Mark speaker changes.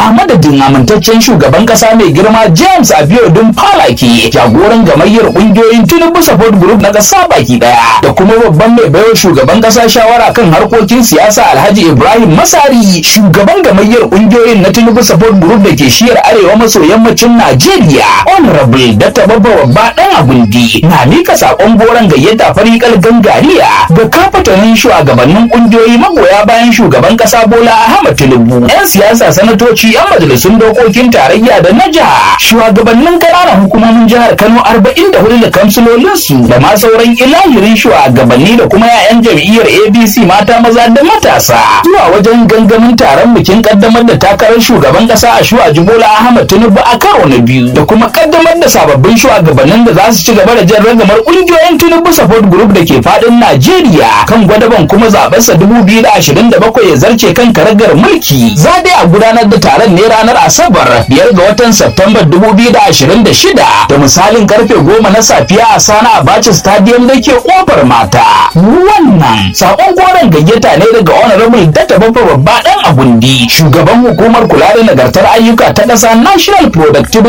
Speaker 1: a madadin amintaccen shugaban kasa mai girma James Abiodun Falaki jagoran gamayyar kungiyoyin Tinubu Support Group na kasa baki daya da kuma babban mai baiwa shugaban kasa shawara kan harkokin siyasa Alhaji Ibrahim Masari shugaban gamayyar kungiyoyin na Tinubu Support Group da ke shiyar arewa maso yammacin Najeriya Honorable Dr. Babba Babba Dan Agundi na mika sakon goron gayyata farikal gangariya ga kafatanin shugabannin kungiyoyi magoya bayan shugaban kasa Bola Ahmed Tinubu yan siyasa sanatoci yan majalisun dokokin tarayya da na jiha shugabannin ƙananan hukumomin jihar Kano 44 da kamsilolinsu da ma sauran ilahirin shugabanni da kuma 'ya'yan jam'iyyar ABC mata maza da matasa zuwa wajen gangamin taron bikin kaddamar da takarar shugaban kasa a shuwa Bola Ahmed Tinubu a karo na biyu da kuma kaddamar da sababbin shugabannin da za su ci gaba da jan ragamar kungiyoyin Tinubu Support Group da ke fadin Najeriya kan gwadaban kuma zabensa 2027 ya zarce kan karagar mulki za dai a gudanar da taron ne ranar Asabar biyar ga watan September 2026 da misalin karfe goma na safiya a Sana Abacha Stadium da ke kofar mata. Wannan sakon goron gayyata ne daga Honorable Data Baffa Babba Dan Agundi, shugaban hukumar kula da nagartar ayyuka ta ƙasa National Productivity